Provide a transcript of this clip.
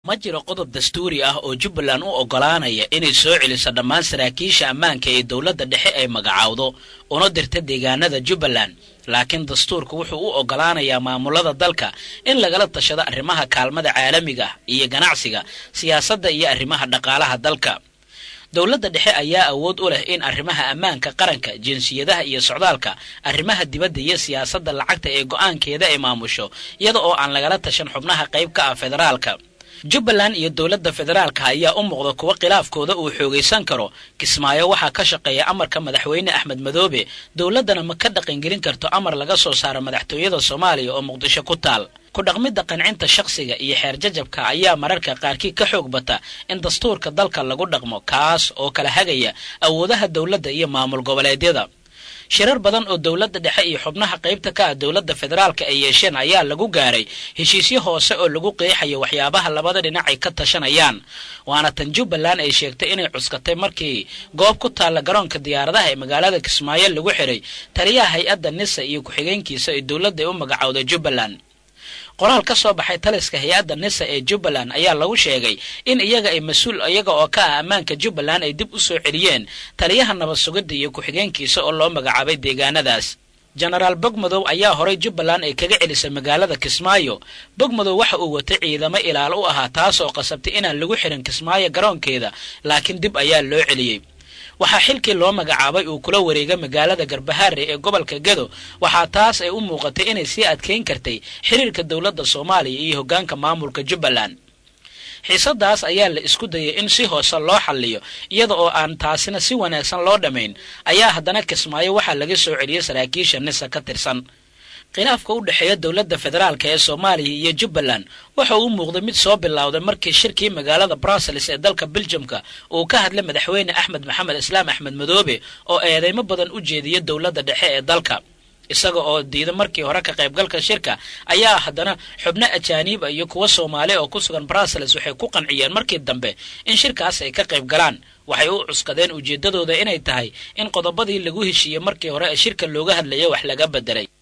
ma jiro qodob dastuuri ah oo jubbaland u oggolaanaya inay soo celiso dhammaan saraakiisha ammaanka ee dowladda dhexe ay magacaawdo una dirta deegaanada jubbaland laakiin dastuurku wuxuu u oggolaanayaa maamulada dalka in lagala tashado arrimaha kaalmada caalamiga iyo ganacsiga siyaasadda iyo arrimaha dhaqaalaha dalka dowladda dhexe ayaa awood u leh in arrimaha ammaanka qaranka jinsiyadaha iyo socdaalka arrimaha dibadda iyo siyaasadda lacagta ee go'aankeeda ay maamusho iyada oo aan lagala tashan xubnaha qayb ka ah federaalka jubbaland iyo dowladda federaalka ayaa u muuqda kuwa khilaafkooda uu xoogaysan karo kismaayo waxaa ka shaqeeya amarka madaxweyne axmed madoobe dowladdana ma ka dhaqangelin karto amar laga soo saaro madaxtooyada soomaaliya oo muqdisho ku taal ku dhaqmidda qancinta shakhsiga iyo xeer jajabka ayaa mararka qaarkii ka xoog bata in dastuurka dalka lagu dhaqmo kaas oo kala hagaya awoodaha dowladda iyo maamul goboleedyada shirar badan oo dowladda dhexe iyo xubnaha qaybta ka ah dowladda federaalka ay yeesheen ayaa lagu gaaray heshiisyo hoose oo lagu qeexayo waxyaabaha labada dhinac ay ka tashanayaan waana tan jubbaland ay sheegtay inay cuskatay markii goob ku taalla garoonka diyaaradaha ee magaalada kismaayo lagu xiray taliyaha hay-adda nisa iyo ku-xigeenkiisa ee dowladda ay u magacowda jubbaland qoraal ka soo baxay taliska hay-adda nisa ee jubbaland ayaa lagu sheegay in iyaga ay mas-uul iyaga oo ka ah ammaanka jubbaland ay dib u soo celiyeen taliyaha nabad sugidda iyo ku-xigeenkiisa oo loo magacaabay deegaanadaas jenaraal bogmadow ayaa horay jubbaland ay kaga celisay magaalada kismaayo bogmadow waxa uu watay ciidamo ilaal u ahaa taas oo qasabtay inaan lagu xirin kismaayo garoonkeeda laakiin dib ayaa loo celiyey waxaa xilkii loo magacaabay uu kula wareega magaalada garbahaare ee gobolka gedo waxaa taas ay u muuqatay inay sii adkayn kartay xiriirka dowladda soomaaliya iyo hoggaanka maamulka jubbaland xiisadaas ayaa la isku dayay in si hoose loo xalliyo iyada oo aan taasina si wanaagsan loo dhammayn ayaa haddana kismaayo waxaa laga soo celiyey saraakiisha nisa ka tirsan khilaafka u dhexeeya dowladda federaalka ee soomaaliya iyo jubbaland waxa uu muuqday mid soo bilowday markii shirkii magaalada brussels ee dalka beljamka uu ka hadlay madaxweyne axmed maxamed islaam axmed madoobe oo eedeymo badan u jeediya dowladda dhexe ee dalka isaga oo diida markii hore ka qaybgalka shirka ayaa haddana xubno ajaaniiba iyo kuwa soomaali oo ku sugan brussels waxay ku qanciyeen markii dambe in shirkaas ay ka qayb galaan waxay u cuskadeen ujeeddadooda inay tahay in qodobadii lagu heshiiyey markii hore ee shirka looga hadlaya wax laga bedelay